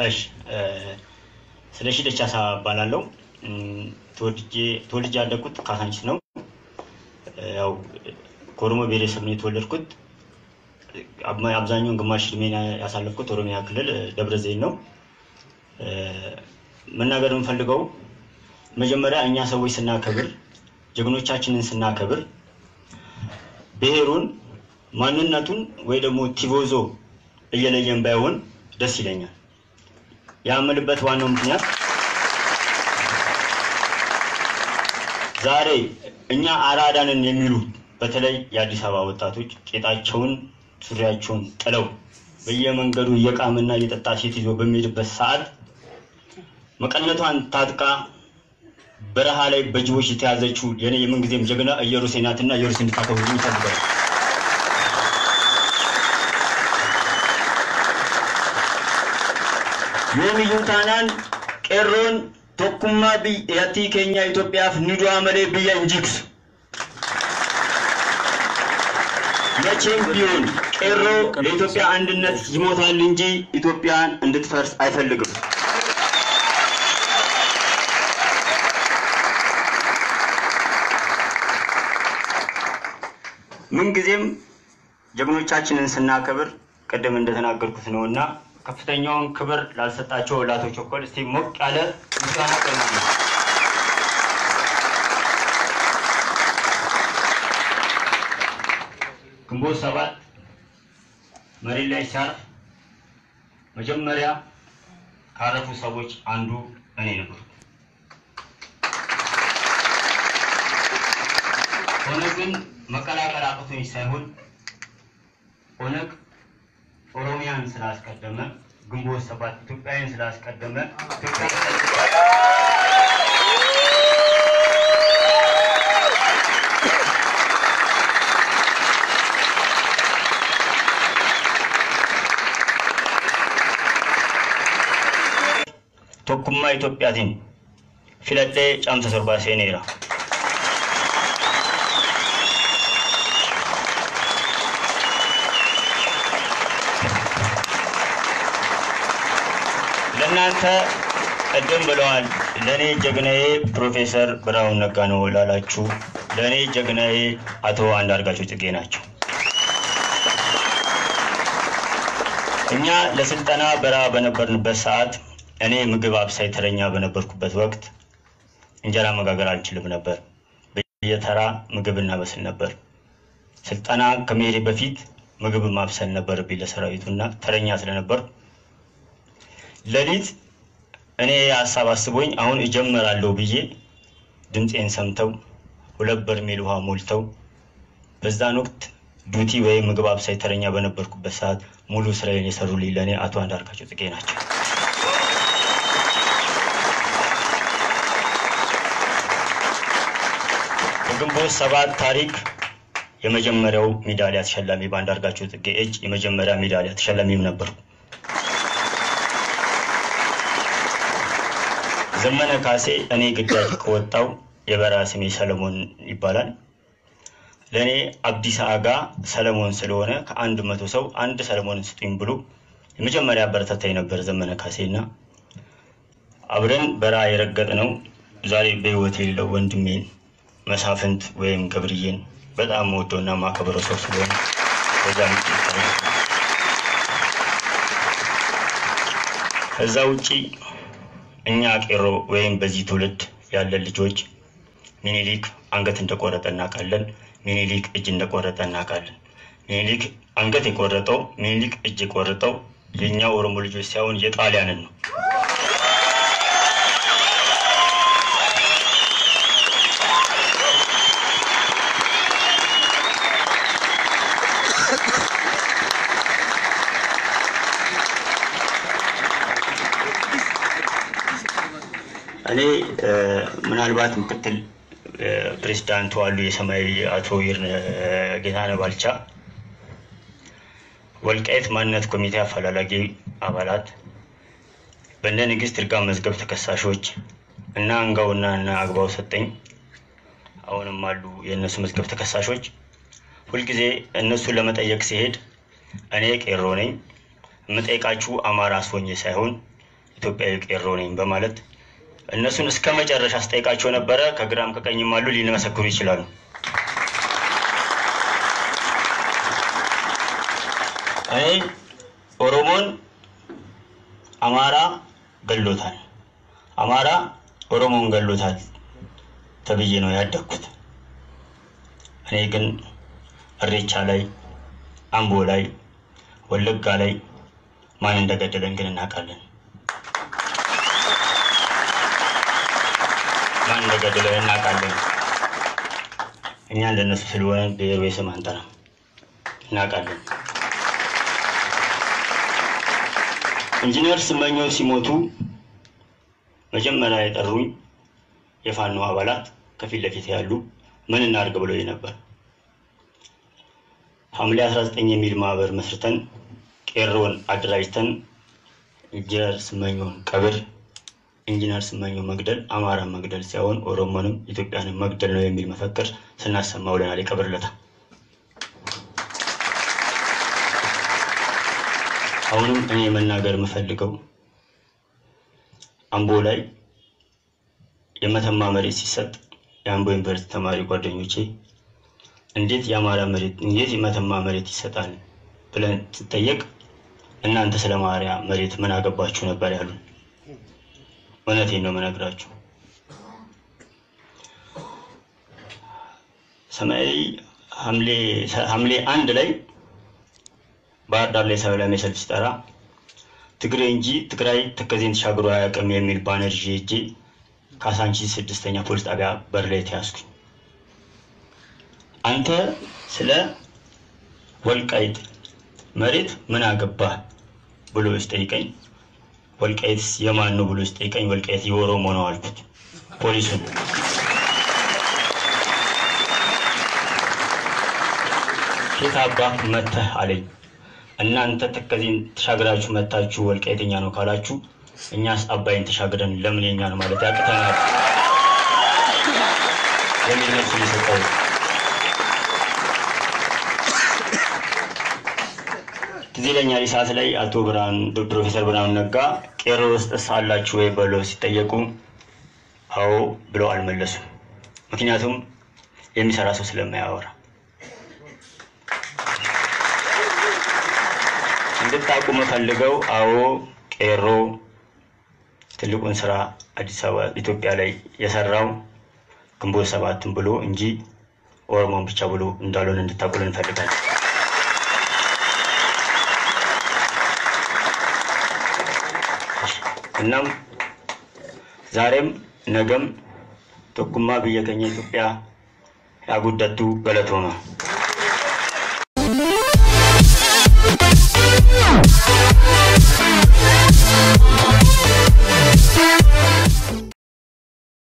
እሺ ስለሺ ደቻሳ እባላለሁ። ተወልጄ ያደግኩት ካሳንቺስ ነው። ያው ከኦሮሞ ብሔረሰብ ነው የተወለድኩት። አብዛኛውን ግማሽ እድሜን ያሳለፍኩት ኦሮሚያ ክልል ደብረ ዘይት ነው። መናገር የምፈልገው መጀመሪያ እኛ ሰዎች ስናከብር፣ ጀግኖቻችንን ስናከብር ብሔሩን፣ ማንነቱን ወይ ደግሞ ቲቮዞ እየለየን ባይሆን ደስ ይለኛል። ያምልበት ዋናው ምክንያት ዛሬ እኛ አራዳንን የሚሉ በተለይ የአዲስ አበባ ወጣቶች ቄጣቸውን ሱሪያቸውን ጥለው በየመንገዱ እየቃምና እየጠጣ ሴት ይዞ በሚሄድበት ሰዓት መቀነቷን ታጥቃ በረሃ ላይ በጅቦች የተያዘችው የኔ የምንጊዜም ጀግና ኢየሩሴ ናትና ኢየሩሴ እንድታከብሩ ይፈልጋል። yoomiyyuu taanaan qeerroon tokkummaa biyyattii keenya Itoophiyaaf ni du'a malee biyya hin jigsu. መቼም ቢሆን ቄሮ ለኢትዮጵያ አንድነት ይሞታል እንጂ ኢትዮጵያን እንድትፈርስ አይፈልግም። ምንጊዜም ጀግኖቻችንን ስናከብር ቅድም እንደተናገርኩት ነው እና ከፍተኛውን ክብር ላልሰጣቸው ለአቶ ቸኮል እስቲ ሞቅ ያለ ምስጋና ቀርባለሁ። ግንቦት ሰባት መሬት ላይ ሲያርፍ መጀመሪያ ካረፉ ሰዎች አንዱ እኔ ነበሩ። ኦነግን መቀላቀል አቅቶኝ ሳይሆን ኦነግ ኦሮሚያን ስላስቀደመ ግንቦት ሰባት ኢትዮጵያን ስላስቀደመ tokkummaa Itoophiyaatiin filadhee caamsa torbaa seeneera. ለእናንተ ቅድም ብለዋል። ለእኔ ጀግናዬ ፕሮፌሰር ብርሃኑ ነጋ ነው ላላችሁ፣ ለእኔ ጀግናዬ አቶ አንዳርጋቸው ጽጌ ናቸው። እኛ ለስልጠና በረሃ በነበርንበት ሰዓት እኔ ምግብ አብሳይ ተረኛ በነበርኩበት ወቅት እንጀራ መጋገር አልችልም ነበር። በየተራ ምግብ እናበስል ነበር። ስልጠና ከመሄዴ በፊት ምግብ ማብሰል ነበረብኝ ለሰራዊቱና ተረኛ ስለነበር ሌሊት እኔ ሀሳብ አስቦኝ አሁን እጀምራለሁ ብዬ ድምፄን ሰምተው ሁለት በርሜል ውሃ ሞልተው በዛን ወቅት ዱቲ ወይም ምግብ አብሳይ ተረኛ በነበርኩበት ሰዓት ሙሉ ስራዬን የሰሩልኝ ለእኔ አቶ አንዳርጋቸው ጽጌ ናቸው። በግንቦት ሰባት ታሪክ የመጀመሪያው ሜዳሊያ ተሸላሚ በአንዳርጋቸው ጽጌ እጅ የመጀመሪያ ሜዳሊያ ተሸላሚም ነበርኩ። ዘመነ ካሴ እኔ ግዳጅ ከወጣው የበረሃ ስሜ ሰለሞን ይባላል። ለእኔ አብዲሳ አጋ ሰለሞን ስለሆነ ከአንድ መቶ ሰው አንድ ሰለሞንን ስጡኝ ብሎ የመጀመሪያ አበረታታኝ ነበር ዘመነ ካሴ እና አብረን በረሃ የረገጥ ነው። ዛሬ በህይወት የሌለው ወንድሜን መሳፍንት ወይም ገብርዬን በጣም መወደውና ማከብረው ሰው ስለሆነ በዛ ከዛ ውጪ እኛ ቄሮ ወይም በዚህ ትውልድ ያለን ልጆች ሚኒሊክ አንገት እንደቆረጠ እናውቃለን። ሚኒሊክ እጅ እንደቆረጠ እናውቃለን። ሚኒሊክ አንገት የቆረጠው ሚኒሊክ እጅ የቆረጠው የእኛ ኦሮሞ ልጆች ሳይሆን የጣሊያንን ነው። እኔ ምናልባት ምክትል ፕሬዚዳንቱ አሉ የሰማያዊ አቶ ይርን ጌታነህ ባልቻ ወልቃይት ማንነት ኮሚቴ አፈላላጊ አባላት በእነ ንግስት ይርጋ መዝገብ ተከሳሾች እና አንጋውና እና አግባው ሰጠኝ አሁንም አሉ የእነሱ መዝገብ ተከሳሾች ሁልጊዜ እነሱን ለመጠየቅ ሲሄድ እኔ ቄሮ ነኝ የምጠይቃችሁ አማራ አስሆኜ ሳይሆን ኢትዮጵያዊ ቄሮ ነኝ በማለት እነሱን እስከ መጨረሻ አስጠይቃቸው ነበረ። ከግራም ከቀኝም አሉ፣ ሊመሰክሩ ይችላሉ። እኔ ኦሮሞን አማራ ገሎታል፣ አማራ ኦሮሞን ገሎታል ተብዬ ነው ያደግኩት። እኔ ግን እሬቻ ላይ፣ አምቦ ላይ፣ ወለጋ ላይ ማን እንደገደለን ግን እናውቃለን። ማን እንደገደለን እናውቃለን። እኛ እንደነሱ ስለሆነ ብሔሩ ስም አንጠራም፣ እናውቃለን። ኢንጂነር ስመኘው ሲሞቱ መጀመሪያ የጠሩኝ የፋኖ አባላት ከፊት ለፊት ያሉ ምን እናድርግ ብለው ነበር። ሐምሌ 19 የሚል ማህበር መስርተን ቄሮን አደራጅተን ኢንጂነር ስመኘውን ቀብር ኢንጂነር ስመኘው መግደል አማራን መግደል ሳይሆን ኦሮሞንም ኢትዮጵያንም መግደል ነው የሚል መፈክር ስናሰማ ውለናል። የቀብር ዕለት አሁንም እኔ መናገር የምፈልገው አምቦ ላይ የመተማ መሬት ሲሰጥ የአምቦ ዩኒቨርሲቲ ተማሪ ጓደኞቼ እንዴት የአማራ መሬት እንዴት የመተማ መሬት ይሰጣል ብለን ስጠየቅ እናንተ ስለ ማርያ መሬት ምን አገባችሁ ነበር ያሉን። እውነቴን ነው የምነግራችሁ። ሰማያዊ ሐምሌ አንድ ላይ ባህር ዳር ላይ ሰላማዊ ሰልፍ ሲጠራ ትግሬ እንጂ ትግራይ ተከዜን ተሻግሮ አያውቅም የሚል ባነር ይዤ ሄጄ ካሳንቺስ ስድስተኛ ፖሊስ ጣቢያ በር ላይ ተያዝኩኝ። አንተ ስለ ወልቃይት መሬት ምን አገባህ ብሎ ሲጠይቀኝ ወልቃይት የማን ነው ብሎ ሲጠይቀኝ ወልቃይት የኦሮሞ ነው አልኩት። ፖሊሱን ፊት አባህ መተህ አለኝ። እናንተ ተከዜን ተሻግራችሁ መታችሁ ወልቃይተኛ ነው ካላችሁ እኛስ አባይን ተሻግረን ለምን የኛ ነው ማለት ያቅተናል የሚል መልስ የሰጠው ትዝ ይለኛል። ሰዓት ላይ አቶ ብርሃን ፕሮፌሰር ብርሃኑ ነጋ ቄሮ ውስጥ አላችሁ ወይ ብለው ሲጠየቁ አዎ ብለው አልመለሱም። ምክንያቱም የሚሰራ ሰው ስለማያወራ እንድታውቁ የምፈልገው አዎ ቄሮ ትልቁን ስራ አዲስ አበባ ኢትዮጵያ ላይ የሰራው ግንቦት ሰባትን ብሎ እንጂ ኦሮሞን ብቻ ብሎ እንዳልሆነ እንድታውቁልን እንፈልጋለን። እናም ዛሬም ነገም tokkummaa biyya keenya Itoophiyaa yaa guddattu galatooma. Thank you.